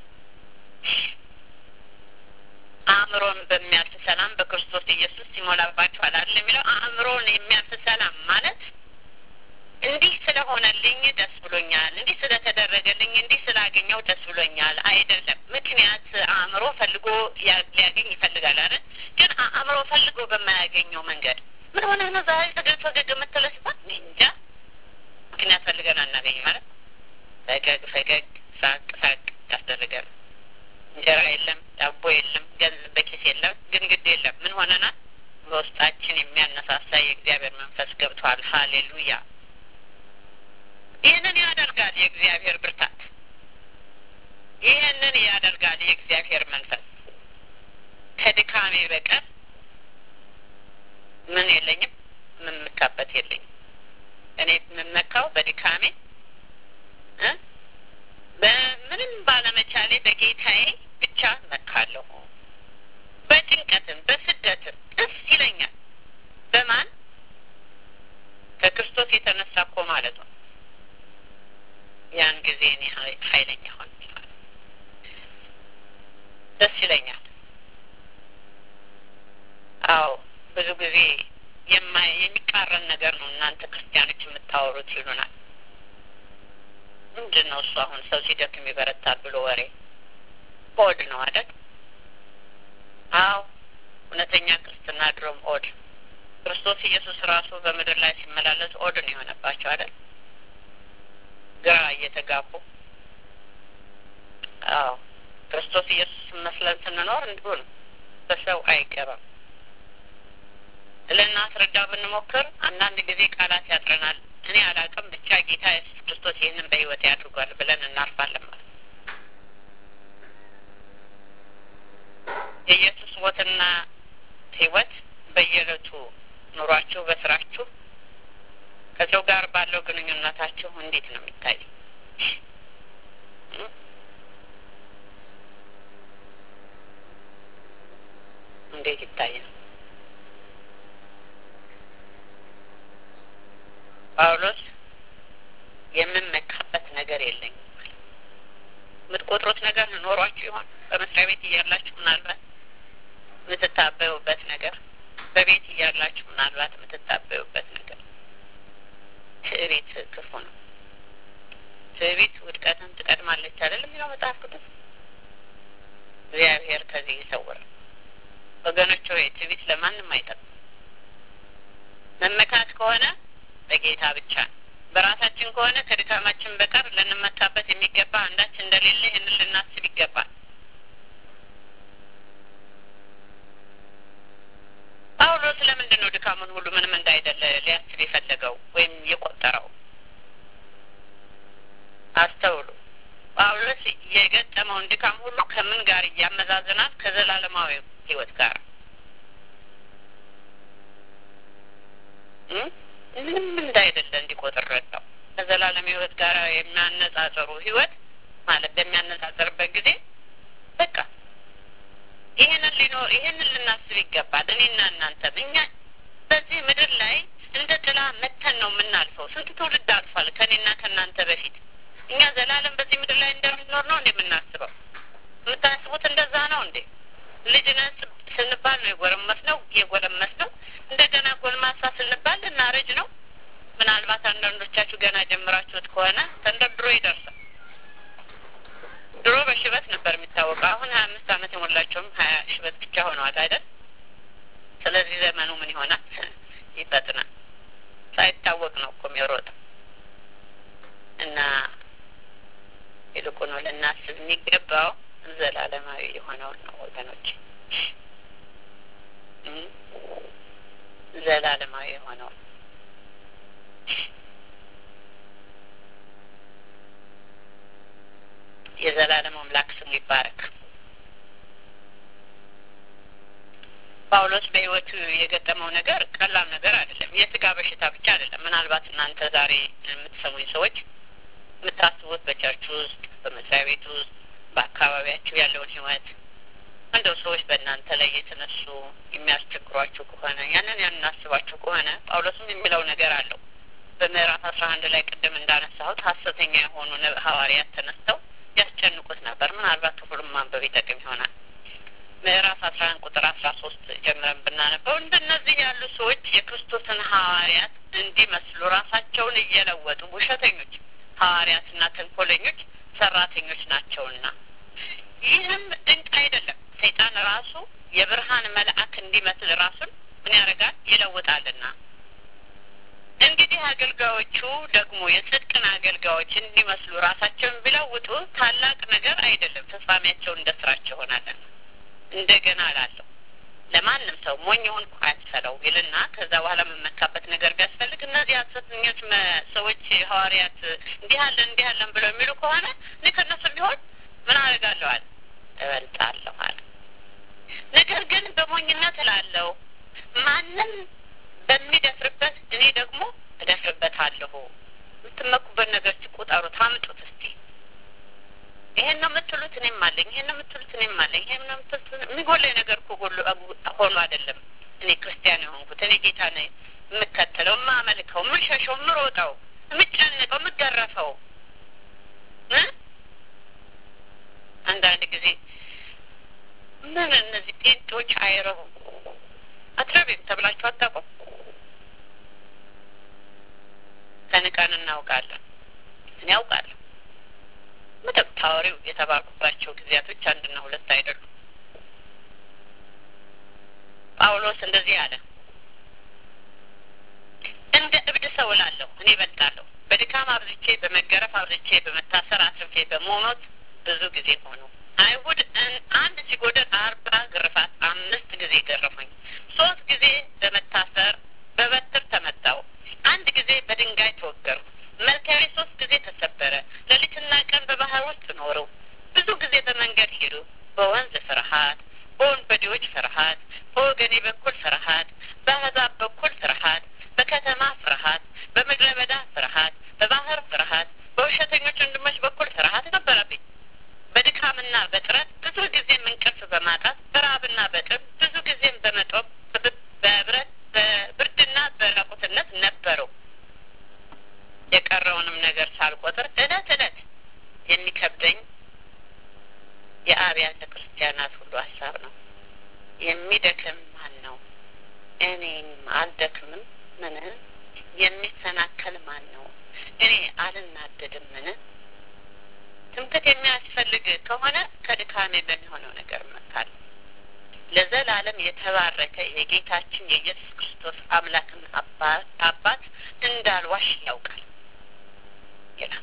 አእምሮን በሚያልፍ ሰላም በክርስቶስ ኢየሱስ ይሞላባችኋል አይደል የሚለው። አእምሮን የሚያልፍ ሰላም ማለት እንዲህ ስለሆነልኝ ደስ ብሎኛል፣ እንዲህ ስለተደረገልኝ፣ እንዲህ ስላገኘው ደስ ብሎኛል አይደለም። ምክንያት አእምሮ ፈልጎ ሊያገኝ ይፈልጋል አይደል? ግን አእምሮ ፈልጎ በማያገኘው መንገድ ምን ሆነ ነው ዛሬ ፈገግ ፈገግ የምትለው ሲባል እንጃ ምክንያት ፈልገን አናገኝ ማለት ፈገግ ፈገግ ሳቅ ሳቅ ያስደርገን። እንጀራ የለም፣ ዳቦ የለም፣ ገንዘብ በኪስ የለም፣ ግን ግድ የለም ምን ሆነናል? በውስጣችን የሚያነሳሳ የእግዚአብሔር መንፈስ ገብቷል። ሀሌሉያ! ይህንን ያደርጋል የእግዚአብሔር ብርታት። ይህንን ያደርጋል የእግዚአብሔር መንፈስ። ከድካሜ በቀር ምን የለኝም፣ የምመካበት የለኝም። እኔ የምመካው በድካሜ በምንም ባለመቻሌ በጌታዬ ብቻ መካለሁ። በጭንቀትም በስደትም ደስ ይለኛል። በማን ከክርስቶስ የተነሳ እኮ ማለት ነው። ያን ጊዜ እኔ ኃይለኛ ሆን ደስ ይለኛል። አዎ ብዙ ጊዜ የሚቃረን ነገር ነው እናንተ ክርስቲያኖች የምታወሩት ይሉናል። ምንድን ነው እሱ? አሁን ሰው ሲደክም ይበረታል ብሎ ወሬ ኦድ ነው አይደል? አዎ እውነተኛ ክርስትና ድሮም ኦድ። ክርስቶስ ኢየሱስ ራሱ በምድር ላይ ሲመላለስ ኦድ ነው የሆነባቸው አይደል? ግራ እየተጋቡ አዎ ክርስቶስ ኢየሱስ መስለን ስንኖር እንዲሁ ነው። በሰው አይገባም። ልናስረዳ ብንሞክር አንዳንድ ጊዜ ቃላት ያጥረናል። እኔ አላቅም ብቻ ጌታ ኢየሱስ ክርስቶስ ይህንን በሕይወት ያድርጓል ብለን እናርፋለን ማለት የኢየሱስ ሞትና ሕይወት በየዕለቱ ኑሯችሁ፣ በስራችሁ፣ ከሰው ጋር ባለው ግንኙነታችሁ እንዴት ነው የሚታየው? እንዴት ይታያል? ጳውሎስ የምመካበት ነገር የለኝም። የምትቆጥሩት ነገር ኖሯችሁ ይሆን? በመስሪያ ቤት እያላችሁ ምናልባት የምትታበዩበት ነገር፣ በቤት እያላችሁ ምናልባት የምትታበዩበት ነገር። ትዕቢት ክፉ ነው። ትዕቢት ውድቀትን ትቀድማለች አይደለም የሚለው መጽሐፍ ቅዱስ። እግዚአብሔር ከዚህ ይሰውራል። ወገኖች ሆይ ትዕቢት ለማንም አይጠቅም። መመካት ከሆነ በጌታ ብቻ ነው። በራሳችን ከሆነ ከድካማችን በቀር ልንመካበት የሚገባ አንዳች እንደሌለ ይህንን ልናስብ ይገባል። ጳውሎስ ለምንድን ነው ድካሙን ሁሉ ምንም እንዳይደለ ሊያስብ የፈለገው ወይም የቆጠረው? አስተውሉ። ጳውሎስ የገጠመውን ድካም ሁሉ ከምን ጋር እያመዛዘናል? ከዘላለማዊ ሕይወት ጋር ምንም እንዳይደለ እንዲቆጥር ረዳው። ከዘላለም ሕይወት ጋር የሚያነጻጽሩ ሕይወት ማለት በሚያነጻጽርበት ጊዜ በቃ ይህንን ሊኖር ይህንን ልናስብ ይገባል። እኔና እናንተም እኛ በዚህ ምድር ላይ እንደ ጥላ መተን ነው የምናልፈው። ስንት ትውልድ አልፏል ከእኔና ከእናንተ በፊት። እኛ ዘላለም በዚህ ምድር ላይ እንደምንኖር ነው እንደ የምናስበው። የምታስቡት እንደዛ ነው እንዴ? ልጅነት ስንባል ነው የጎረመስ ነው የጎለመስ ነው። እንደገና ጎልማሳ ስንባል ልናረጅ ነው። ምናልባት አንዳንዶቻችሁ ገና ጀምራችሁት ከሆነ ተንደርድሮ ይደርሳል። ድሮ በሽበት ነበር የሚታወቀው። አሁን ሀያ አምስት ዓመት የሞላቸውም ሀያ ሽበት ብቻ ሆነዋል አይደል? ስለዚህ ዘመኑ ምን ይሆናል? ይፈጥናል። ሳይታወቅ ነው እኮ የሚሮጠው እና ይልቁኑ ልናስብ የሚገባው ዘላለማዊ የሆነውን ነው ወገኖች፣ ዘላለማዊ የሆነውን የዘላለም አምላክ ስሙ ይባረክ። ጳውሎስ በሕይወቱ የገጠመው ነገር ቀላል ነገር አይደለም። የስጋ በሽታ ብቻ አይደለም። ምናልባት እናንተ ዛሬ የምትሰሙኝ ሰዎች የምታስቡት በቸርች ውስጥ፣ በመስሪያ ቤት ውስጥ፣ በአካባቢያችሁ ያለውን ሕይወት እንደው ሰዎች በእናንተ ላይ የተነሱ የሚያስቸግሯችሁ ከሆነ ያንን ያናስባችሁ ከሆነ ጳውሎስም የሚለው ነገር አለው። በምዕራፍ አስራ አንድ ላይ ቅድም እንዳነሳሁት ሀሰተኛ የሆኑ ሐዋርያት ተነስተው ያስጨንቁት ነበር። ምናልባት ክፍሉን ማንበብ ይጠቅም ይሆናል። ምዕራፍ አስራ አንድ ቁጥር አስራ ሶስት ጀምረን ብናነበው እንደነዚህ ያሉ ሰዎች የክርስቶስን ሐዋርያት እንዲመስሉ ራሳቸውን እየለወጡ ውሸተኞች ሐዋርያትና ተንኮለኞች ሰራተኞች ናቸውና ይህም ድንቅ አይደለም። ሰይጣን ራሱ የብርሃን መልአክ እንዲመስል ራሱን ምን ያደርጋል? ይለውጣልና እንግዲህ አገልጋዮቹ ደግሞ የጽድቅን አገልጋዮች እንዲመስሉ ራሳቸውን ቢለውጡ ታላቅ ነገር አይደለም፣ ፍጻሜያቸው እንደ ስራቸው ይሆናልና። እንደገና እላለሁ ለማንም ሰው ሞኝ ሆንኩ አያስፈለው ይልና ከዛ በኋላ የምመካበት ነገር ቢያስፈልግ እነዚህ ሐሰተኞች ሰዎች ሐዋርያት እንዲህ አለን እንዲህ አለን ብለው የሚሉ ከሆነ እኔ ከእነሱ ቢሆን ምን አደርጋለዋል? እበልጣለሁ አለ። ነገር ግን በሞኝነት እላለሁ ማንም በሚደፍርበት እኔ ደግሞ እደፍርበታለሁ። የምትመኩበት ነገር ቁጠሩ፣ ታምጡት እስቲ። ይሄን ነው የምትሉት፣ እኔም አለኝ። ይሄን ነው የምትሉት፣ እኔም አለኝ። ይሄን ነው የምትሉት። የሚጎለኝ ነገር እኮ ጎሎ ሆኖ አይደለም እኔ ክርስቲያን የሆንኩት። እኔ ጌታ ነኝ የምከተለው፣ የማመልከው፣ የምሸሸው፣ የምሮጠው፣ የምጨንቀው፣ የምገረፈው አንዳንድ ጊዜ ምን እነዚህ ጴንጤዎች አይረቡም አትረቢም ተብላችሁ አታውቁም? ተንቀን እናውቃለን። እኔ ያውቃለሁ። ምንም ታወሪው የተባልኩባቸው ጊዜያቶች አንድና ሁለት አይደሉም። ጳውሎስ እንደዚህ አለ፣ እንደ እብድ ሰው እላለሁ እኔ እበልጣለሁ። በድካም አብዝቼ፣ በመገረፍ አብዝቼ፣ በመታሰር አትርፌ፣ በመሞት ብዙ ጊዜ ሆኑ። አይሁድ አንድ ሲጎደል አርባ ግርፋት አምስት ጊዜ ገረፉኝ። ሶስት ጊዜ በመታሰር በበትር ተመታው። አንድ ጊዜ በድንጋይ ተወገርኩ። መልካቤ ሶስት ጊዜ ተሰበረ። ሌሊትና ቀን በባህር ውስጥ ኖሩ። ብዙ ጊዜ በመንገድ ሄዱ። በወንዝ ፍርሃት፣ በወንበዴዎች ፍርሃት፣ በወገኔ በኩል ፍርሃት፣ በአሕዛብ በኩል ፍርሃት፣ በከተማ ፍርሃት፣ በምድረ የአብያተ ክርስቲያናት ሁሉ ሀሳብ ነው። የሚደክም ማን ነው? እኔም አልደክምም ምን? የሚሰናከል ማን ነው? እኔ አልናደድም ምን? ትምክት የሚያስፈልግ ከሆነ ከድካሜ በሚሆነው ነገር እመካለሁ። ለዘላለም የተባረከ የጌታችን የኢየሱስ ክርስቶስ አምላክን አባት እንዳልዋሽ ያውቃል ይላል።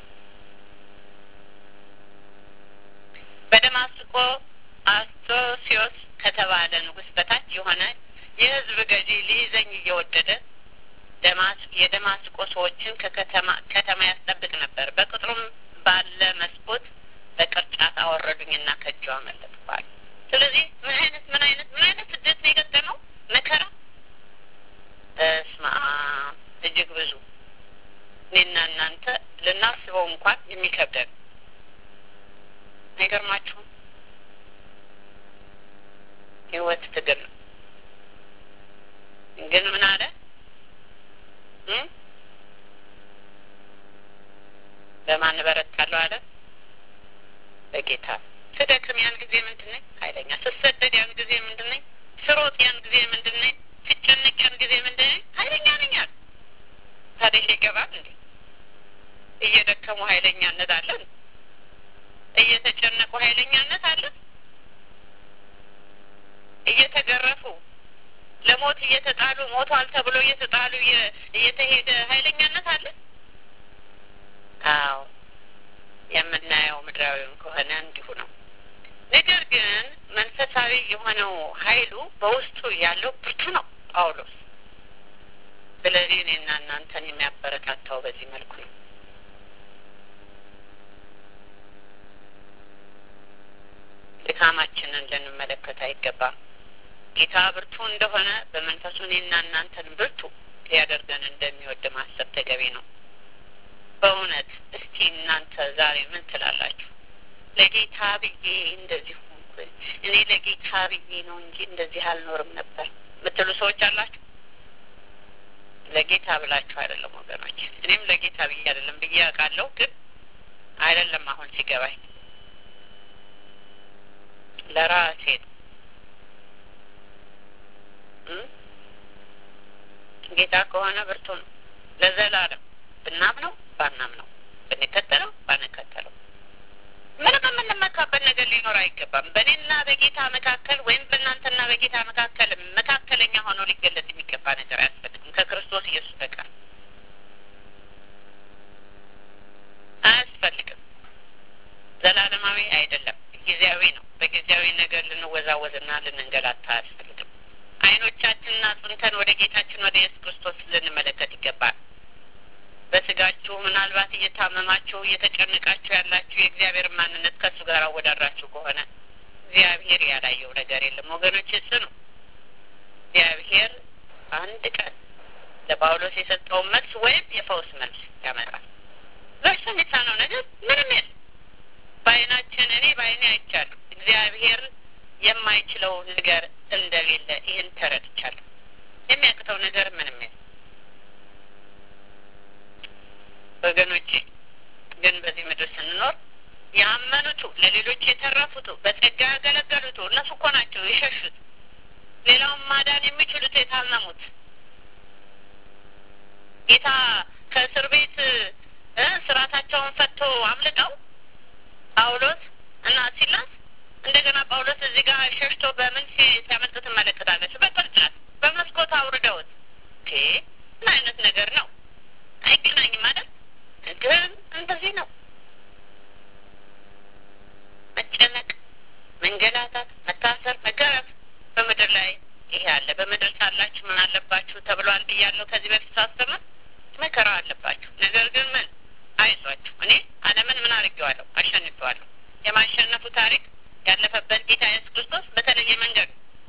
በደማስቆ አስቶሲዮስ ከተባለ ንጉሥ በታች የሆነ የሕዝብ ገዢ ሊይዘኝ እየወደደ የደማስቆ ሰዎችን ከከተማ ከተማ ያስጠብቅ ነበር። በቅጥሩም ባለ መስኮት በቅርጫት አወረዱኝና ከእጁ አመለጥኳል። ስለዚህ ምን አይነት ምን አይነት ምን አይነት ስደት ነው የገጠመው? መከራ እስማ እጅግ ብዙ እኔና እናንተ ልናስበው እንኳን የሚከብደን አይገርማችሁም? ህይወት ትግል ነው። ግን ምን አለ በማን በረታለሁ አለ? በጌታ ስደክም ያን ጊዜ ምንድን ነኝ? ኃይለኛ ስሰደድ ያን ጊዜ ምንድን ነኝ? ስሮጥ ያን ጊዜ ምንድን ነኝ? ስጨነቅ ያን ጊዜ ምንድን ነኝ? ኃይለኛ ነኝ አለ። ታዲያ ይሄ ይገባል እንዴ? እየደከሙ ኃይለኛነት አለ? እየተጨነቁ ኃይለኛነት አለ? እየተገረፉ ለሞት እየተጣሉ ሞቷል ተብሎ እየተጣሉ እየተሄደ ኃይለኛነት አለ? አዎ የምናየው ምድራዊም ከሆነ እንዲሁ ነው። ነገር ግን መንፈሳዊ የሆነው ኃይሉ በውስጡ ያለው ብርቱ ነው ጳውሎስ። ስለዚህ እኔና እናንተን የሚያበረታታው በዚህ መልኩ ነው። ድካማችንን ልንመለከት አይገባም። ጌታ ብርቱ እንደሆነ በመንፈሱ እኔና እናንተን ብርቱ ሊያደርገን እንደሚወድ ማሰብ ተገቢ ነው። በእውነት እስቲ እናንተ ዛሬ ምን ትላላችሁ? ለጌታ ብዬ እንደዚህ ሆንኩ፣ እኔ ለጌታ ብዬ ነው እንጂ እንደዚህ አልኖርም ነበር የምትሉ ሰዎች አላችሁ? ለጌታ ብላችሁ አይደለም ወገኖች። እኔም ለጌታ ብዬ አይደለም ብዬ አውቃለሁ፣ ግን አይደለም አሁን ሲገባኝ ለራሴ ነው። ጌታ ከሆነ ብርቱ ነው ለዘላለም ብናምነው ባናምነው ብንከተለው ባንከተለው ምንም የምንመካበት ነገር ሊኖር አይገባም። በእኔና በጌታ መካከል ወይም በእናንተና በጌታ መካከል መካከለኛ ሆኖ ሊገለጽ የሚገባ ነገር አያስፈልግም ከክርስቶስ ኢየሱስ በቀር አያስፈልግም። ዘላለማዊ አይደለም፣ ጊዜያዊ ነው። በጊዜያዊ ነገር ልንወዛወዝና ልንንገላታ አያስፈልግም። አይኖቻችንን አጽንተን ወደ ጌታችን ወደ ኢየሱስ ክርስቶስ ልንመለከት ይገባል። በስጋችሁ ምናልባት እየታመማችሁ እየተጨነቃችሁ ያላችሁ የእግዚአብሔር ማንነት ከእሱ ጋር አወዳድራችሁ ከሆነ እግዚአብሔር ያላየው ነገር የለም ወገኖች። እሱ ነው እግዚአብሔር አንድ ቀን ለጳውሎስ የሰጠውን መልስ ወይም የፈውስ መልስ ያመጣል። በእርሱ የሚሳነው ነገር ምንም የለም። በአይናችን እኔ በአይኔ አይቻለሁ። እግዚአብሔር የማይችለው ነገር እንደሌለ ይህን ተረድቻለሁ። የሚያቅተው ነገር ምንም የለም። ወገኖቼ ግን በዚህ ምድር ስንኖር ያመኑቱ ለሌሎች የተረፉቱ በጸጋ ያገለገሉቱ እነሱ እኮ ናቸው የሸሹት። ሌላውን ማዳን የሚችሉት የታመሙት ጌታ ከእስር ቤት ስርዓታቸውን ፈቶ አምልጠው ጳውሎስ እና ሲላስ እንደገና ጳውሎስ እዚህ ጋር ሸሽቶ በምን ሲያመልጥ ትመለከታለች? በቅርጫት በመስኮት አውርደውት ምን አይነት ነገር ነው? አይገናኝም ማለት ግን እንደዚህ ነው። መጨነቅ፣ መንገላታት፣ መታሰር፣ መገረፍ በምድር ላይ ይሄ አለ። በምድር ሳላችሁ ምን አለባችሁ ተብሏል ብያለሁ ከዚህ በፊት ሳስተምር። መከራ አለባችሁ። ነገር ግን ምን አይዟችሁ፣ እኔ ዓለምን ምን አድርጌዋለሁ? አሸንፌዋለሁ። የማሸነፉ ታሪክ ያለፈበት ጌታ ኢየሱስ ክርስቶስ በተለየ መንገድ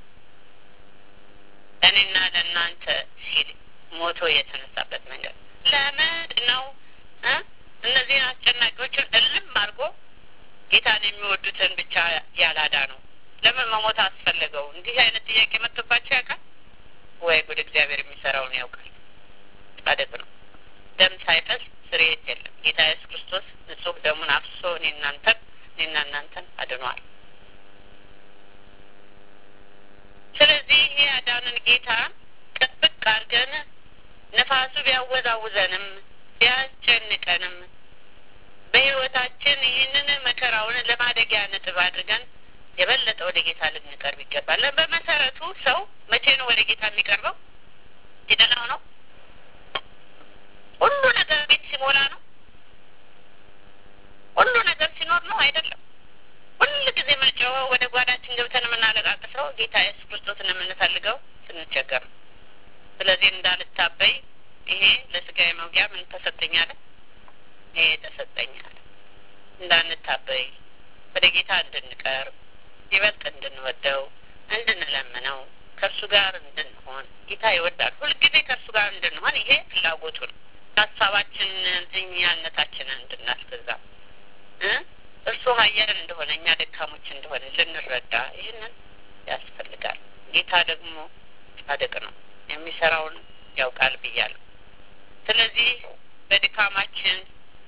ለእኔና ለእናንተ ሲል ሞቶ የተነሳበት መንገድ ለምንድን ነው እነዚህን አስጨናቂዎችን እልም አድርጎ ጌታን የሚወዱትን ብቻ ያላዳ ነው? ለምን መሞት አስፈለገው? እንዲህ አይነት ጥያቄ መጥቶባቸው ያውቃል ወይ? ጉድ! እግዚአብሔር የሚሰራውን ያውቃል። ጻድቅ ነው። ደም ሳይፈስ ስርየት የለም። ጌታ ኢየሱስ ክርስቶስ ንጹሕ ደሙን አፍሶ እኔ እናንተን እኔና እናንተን አድኗል። ስለዚህ ይሄ ያዳንን ጌታ ጥብቅ አድርገን ነፋሱ ቢያወዛውዘንም ቢያስጨንቀንም በሕይወታችን ይህንን መከራውን ለማደጊያ ነጥብ አድርገን የበለጠ ወደ ጌታ ልንቀርብ ይገባል። በመሰረቱ ሰው መቼ ነው ወደ ጌታ የሚቀርበው? ሲደላው ነው። ሁሉ ነገር ቤት ሲሞላ ነው። ሁሉ ነገር ሲኖር ነው አይደለም። ሁል ጊዜ የምንጮኸው ወደ ጓዳችን ገብተን የምናለቃቅሰው ጌታ ኢየሱስ ክርስቶስን የምንፈልገው ስንቸገር ነው። ስለዚህ እንዳልታበይ ይሄ ለስጋዬ መውጊያ ምን ተሰጠኛለ? ይሄ ተሰጠኛል። እንዳንታበይ ወደ ጌታ እንድንቀርብ ይበልጥ እንድንወደው እንድንለምነው ከእርሱ ጋር እንድንሆን ጌታ ይወዳል። ሁልጊዜ ከእርሱ ጋር እንድንሆን ይሄ ፍላጎቱ ነው። ሀሳባችንን እኛነታችንን እንድናስገዛ እርሱ ኃያል እንደሆነ እኛ ደካሞች እንደሆነ ልንረዳ ይህንን ያስፈልጋል። ጌታ ደግሞ ጻድቅ ነው፣ የሚሰራውን ያውቃል ብያለሁ። ስለዚህ በድካማችን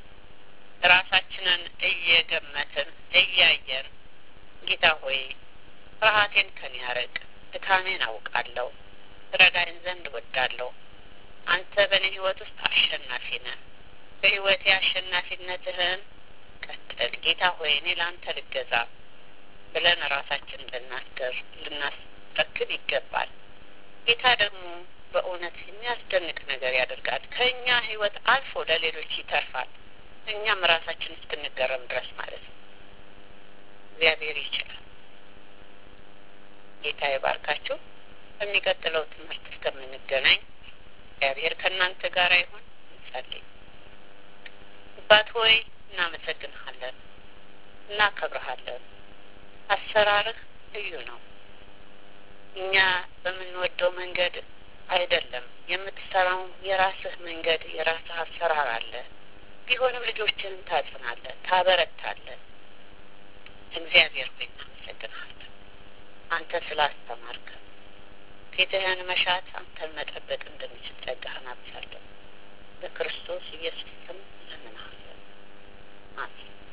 ራሳችንን እየገመትን እያየን ጌታ ሆይ ፍርሃቴን ከኔ ያርቅ፣ ድካሜን አውቃለሁ፣ ረዳኝ ዘንድ እወዳለሁ። አንተ በእኔ ህይወት ውስጥ አሸናፊ ነህ። በህይወቴ አሸናፊነትህን ቀጥል ጌታ ሆይ እኔ ለአንተ ልገዛ ብለን ራሳችን ልናስገር ልናስጠክል ይገባል። ጌታ ደግሞ በእውነት የሚያስደንቅ ነገር ያደርጋል። ከእኛ ህይወት አልፎ ለሌሎች ይተርፋል። እኛም ራሳችን እስክንገረም ድረስ ማለት ነው። እግዚአብሔር ይችላል። ጌታ ይባርካችሁ። በሚቀጥለው ትምህርት እስከምንገናኝ እግዚአብሔር ከእናንተ ጋር ይሁን። እንጸልይ። አባት ሆይ እናመሰግንሃለን፣ እናከብረሃለን። አሰራርህ ልዩ ነው። እኛ በምንወደው መንገድ አይደለም የምትሰራው። የራስህ መንገድ፣ የራስህ አሰራር አለ። ቢሆንም ልጆችህን ታጽናለህ፣ ታበረታለህ። እግዚአብሔር ሆይ እናመሰግንሃለን። አንተ ስላስተማርከን ፊትህን መሻት አንተን መጠበቅ እንድንችል ጸጋህን አብዛለሁ። በክርስቶስ ኢየሱስ ስም እንለምንሃለን። አሜን።